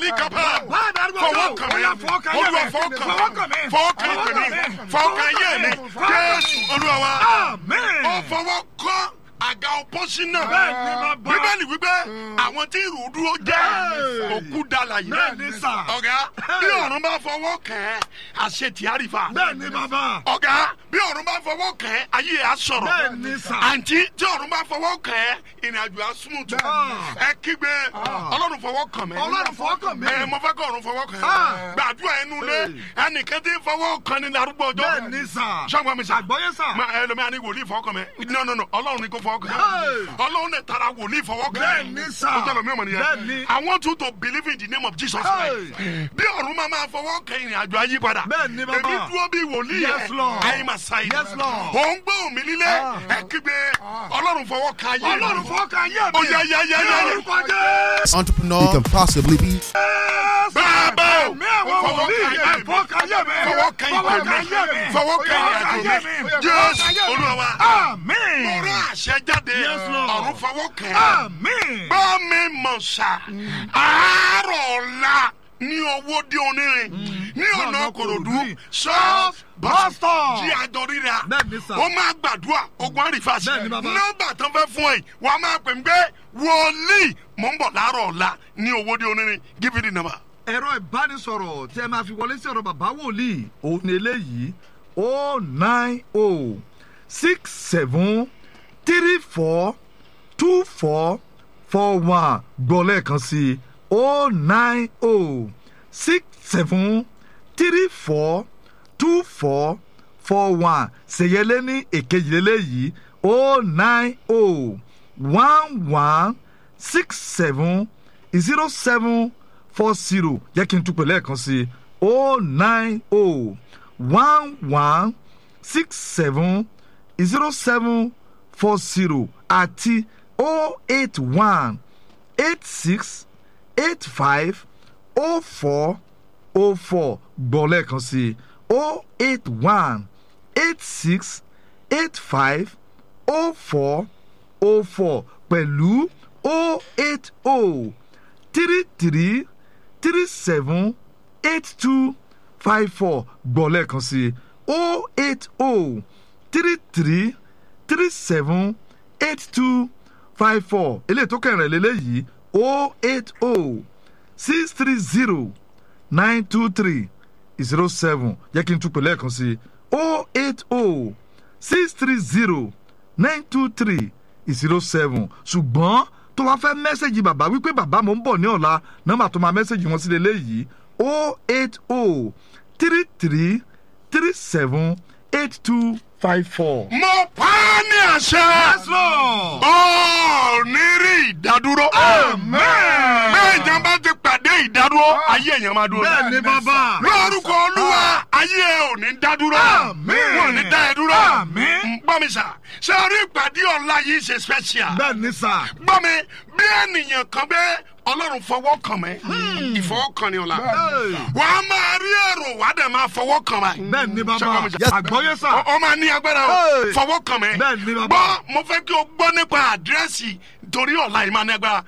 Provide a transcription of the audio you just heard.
kapa Bàbá àdàrúgbò fọwọ́ náà, kàn ó mí yá fọwọ́ kan ayé olúwa mi. fọwọ́ Fọwọ́ kàn kàn mí mí. fọwọ́ kàn Fọwọ́ ìpè kàn mi mí. fọwọ́ kàn ayé mi Fọwọ́ kàn mí. jésù olúwa wa Amen. ó fọwọ́ kọ́ àga ọpọ́sí náà Bẹ́ẹ̀ni, bàbá. bíbélì wípé àwọn tí ìrù dúró jẹ́ òkú dala yìí Bẹ́ẹ̀ni, sà. ọ̀gá bí ọ̀run bá fọwọ́ kàn ẹ́ àṣetì àrífà Bẹ́ẹ̀ni bàbá. ọ̀gá bí ọ̀run bá fọwọ́ kàn ẹ́ ayé ẹ̀ á sọ̀rọ̀ Bẹ́ẹ̀ni, sà. àǹtí tí ọ̀run bá fọwọ́ kàn ẹ́ ìrìnàjò á súnmùtù Bẹ́ẹ̀ni. ẹ kígbe ọlọ́run fọwọ́ kàn mí Ọlọ́run fọwọ́ kàn mí. ẹ mo fẹ́ kọ́ ọ̀run fọwọ́ kàn Ah. ẹ́ gbàdúrà ẹnu lé ẹnìkan tí ń fọwọ́ kàn ní darúgbó ọjọ́ Bẹ́ẹ̀ni sà. sọ́gbọ́n mi sà Àgbọ́yé sà. Ma ẹlòmíà ní wòlíì fọwọ́ kàn mí no no no ọlọ́run ni kò fọwọ́ kàn Hey. mí ọlọ́run lè tara wòlíì fọwọ́ kàn mí Bẹ́ẹ̀ni sà. ó tẹ̀lé mi ọmọ nìyẹn Bẹ́ẹ̀ni. I want you to believe in the name of Jesus Christ bí ọ̀run máa máa fọwọ́ kàn ìrìnàjò ayé padà Bẹ́ẹ̀ni, bàbá. èmi dúró bí wòlíì Yes, Lord. ayé máa sáyé Yes, Lord. ò ń gbọ́ òmí lílé ẹ kígbe ọlọ́run fọwọ́ kàn ayé mi. Ọlọ́run fọwọ́ kan ayé mi. Ó yá, yá, yá, yá, yá. Ní orúkọ Jésù. entrepreneur you can possibly be. bàbá o Ẹ̀mí àwọn fọwọ́ wòlíì kàn ẹ̀ ayé mi fọwọ́ kan ayé mi. fọwọ́ kàn Fọwọ́ ìpè kan ayé mi. mi fọwọ́ kàn Fọwọ́ kan ìrìnàjò ayé mi mi. jésù olúwa wa Àmín. mo rán àṣẹ jáde Yes, Lord. ọ̀run fọwọ́ kàn Àmín. gbọ́ mi mọ̀ sá àárọ̀ ọ̀la ní owó dé onírin ní ọ̀nà Lọ́nà kòròdú Kòròdú. ṣọ́ọ̀f Bus stop. jí àjọ ríra Bẹ́ẹ̀ni, sà. ó máa gbàdúrà ogun àrífàsì Bẹ́ẹ̀ni, bàbá. nọ́mbà tó ń fẹ́ fún ẹ wàá máa pè mí pé wòlíì mò ń bọ̀ láàárọ̀ ọ̀la ní owó dé onírin give me the number. ẹ̀rọ ìbánisọ̀rọ̀ tí ẹ máa fi wọlé sí ọ̀rọ̀ bàbá wòlíì òun ni eléyìí o nine o six seven three four two four four one gbọ́ lẹ́ẹ̀kan sí i o nine o six seven three four two four four one ṣèyẹlé ní èkejì lélẹ́yìí o nine o one one six seven zero seven four zero jẹ́ kí n tún pè lẹ́ẹ̀kan sí i o nine o one one six seven zero seven four zero àti o eight one eight six eight five o four o four gbọ́ lẹ́ẹ̀kan sí i o eight one eight six eight five o four o four pẹ̀lú o eight o three three three seven eight two five four gbọ́ lẹ́ẹ̀kan sí i o eight o three three three seven eight two five four eléyìí tó kẹrin lélẹ́yìí o eight o six three zero nine two three zero seven jẹ́ kí n tún pè lẹ́ẹ̀kan sí i o eight o six three zero nine two three zero seven ṣùgbọ́n tó wá fẹ́ mẹ́sẹ̀gì bàbá wípé bàbá mo ń bọ̀ ní ọ̀la nọ́mbà tó máa mẹ́sẹ̀gì wọn sí lélẹ́yìí o eight o three three three seven eight two five four. mo pa á ní àṣẹ. Lord. ó ní rí ìdádúró. Amen. bẹ́ẹ̀ èèyàn bá ti pàdé ìdádúró ayé èèyàn máa dúró. bẹ́ẹ̀ ni bàbá. lórúkọ olúwa ayé ẹ ò ní dádúró. Amen. wọn ò ní dá ẹ dúró. Amen. ń gbọ́ mi sà ṣé orí ìpàdé ọ̀la yìí ṣe special. bẹ́ẹ̀ ni sà. gbọ́ mi bí ènìyàn kan bẹ́ẹ̀ ọlọ́run fọwọ́ kàn mí ìfọwọ́kàn ni ọ̀la wà á máa rí èrò wà á dẹ̀ máa fọwọ́ kàn mí. bẹ́ẹ̀ ni bàbá. Ṣé ọmọ mi- àgbọ́yé sà. ọ máa ní agbára o Hey. fọwọ́ kàn mí. Bẹ́ẹ̀ ni bàbá. gbọ́ mo fẹ́ kí o gbọ́ nípa àdírẹ́sì torí ọ̀la yìí máa ní agbára